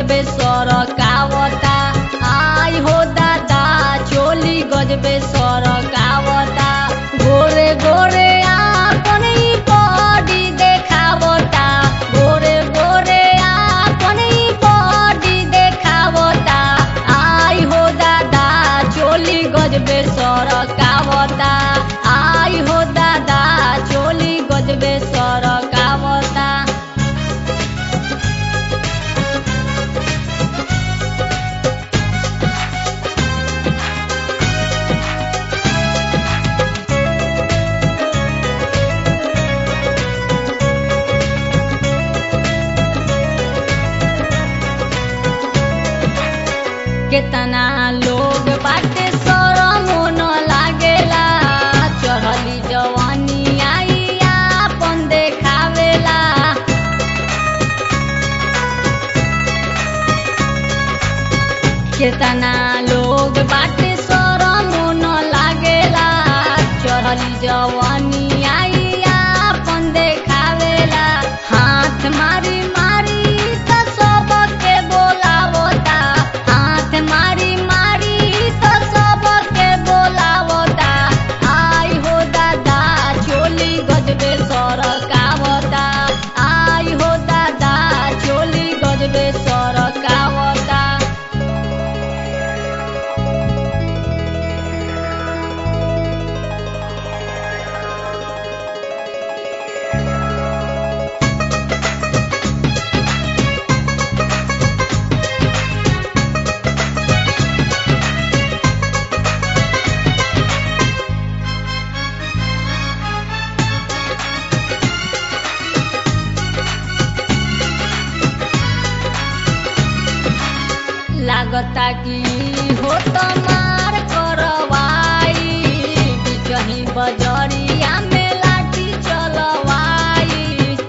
गजबे सरकावता आई हो दादा चोली गजबे सरकावता गोरे गोरे आपन ई बॉडी देखावता गोरे गोरे आपन ई बॉडी देखावता आई हो दादा चोली गजबे सरकावता आई हो दादा चोली गजबे सरकावता केतना लोग बाटे शरमो न लागेला चढ़ली जवानी आई आपन देखावेला केतना लोग बाटे शरमो न लागेला चढ़ली जवानी आई आपन देखावेला हाथ मारी मारी त सबके बोलावता हाथ मारी मारी त सबके बोलावता आई हो दादा चोली गजबे सरकावता आई हो दादा चोली गजबे सरकावता लागता कि हो त मार करवाई बिचही बजरिया में लाठी चलवाई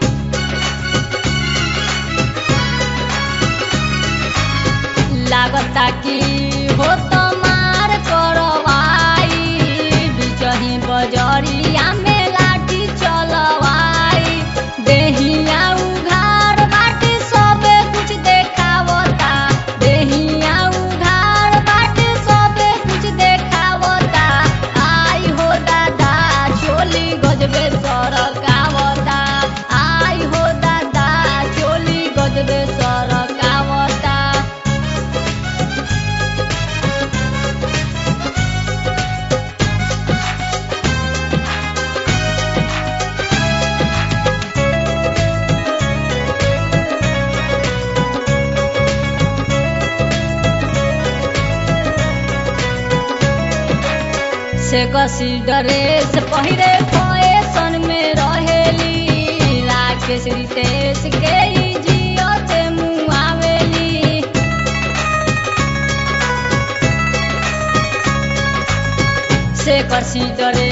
लागता कि हो त मार करवाई बिचही बजरिया में लाठी चलवाई देहिया उघार बाटे सबे कुछ देखावता देहिया उघार बाटे सबे कुछ देखावता आई हो दादा चोली गजबे सरकावता आई हो दादा चोली गजबे सरकावता से कसी ड्रेस पहिरे फैशन में रहेली राकेश रितेश के ई जियते मुआवेली से कसी ड्रेस